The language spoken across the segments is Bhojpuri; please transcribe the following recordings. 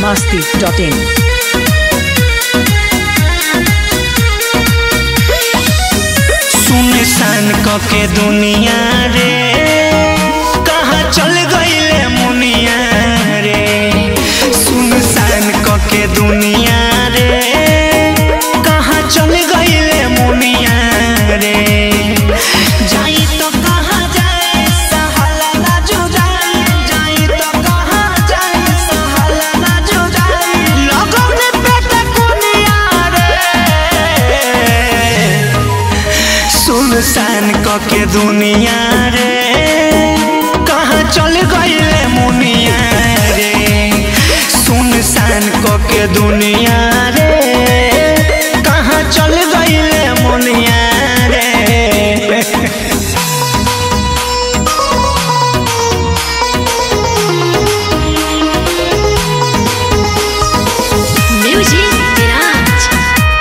masti.in. सुनसान कके दुनिया रे कहाँ चल गईले मुनिया रे सुनसान कके दुनिया रे कहाँ चल गईले मुनिया रे जाई तो कहाँ जाए सहाला ना जुदाई जाई तो कहाँ जाए सहाला ना जुदाई लगन पेट कुनिया रे सुनसान कके दुनिया रे कहाँ चल गईले मुनिया रे सुनसान कके दुनिया रे कहाँ चल गईले मुनिया रे Music Garage.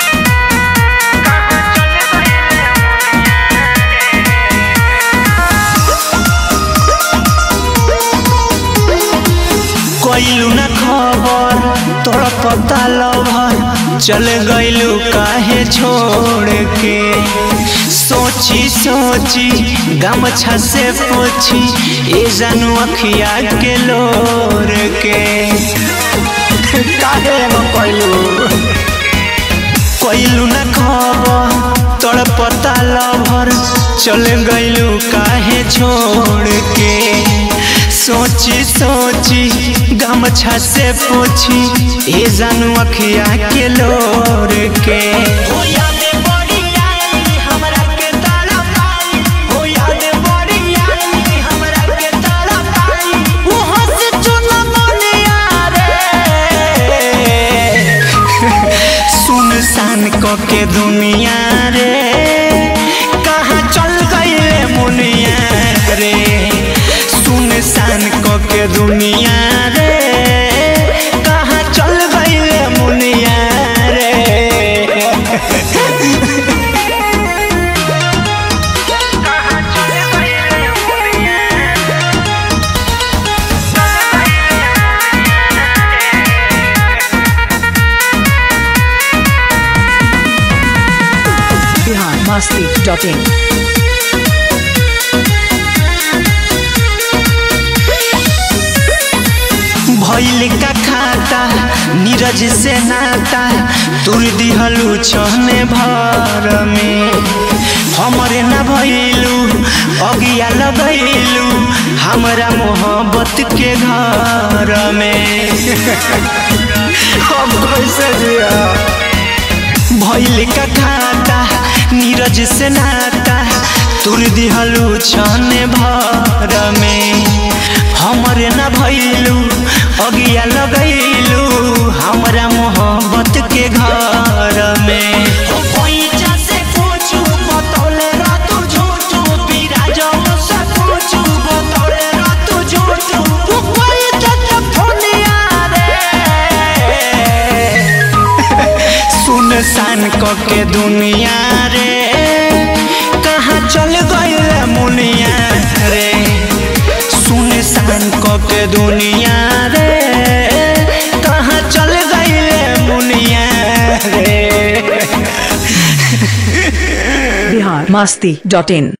कोइलू न खबर तोरा पता लभर चल गइलू काहे छोड़ के सोची सोची गमछा से पोछी ए जानू अखिया के लोर के काहे न कोइलू कोइलू न खबर तोड़ पता लभर चल गइलू काहे छोड़ के सोची सोची गमछा से पोछी ए जानू अखिया के लोर के हो याद बड़ी आई हमरा के तारा पाई हो याद बड़ी आई हमरा के तारा पाई वो हंस चुना मनिया रे सुनसान कके दुनिया रे कहाँ चल गईले मुनिया रे सुनसान कके दुनिया रे कहाँ चल गईले मुनिया रे कहाँ चल गईले मुनिया Bihar masti.in. भइल का खाता नीरज से नाता तुर दिहलू छने भर में हमरे न भइलू अगिया लगैलू हमरा मोहब्बत के घर में हम कैसे जिया भइल का खाता नीरज से नाता तुर दिहलू छने भर में हमरे न भइलू अगिया लगैलू हमरा मोहब्बत के घर में सुनसान कके दुनिया रे कहाँ चल गईल मुनिया रे सुनसान कके दुनिया रे कहाँ चल गईल मुनिया रे Bihar masti.in.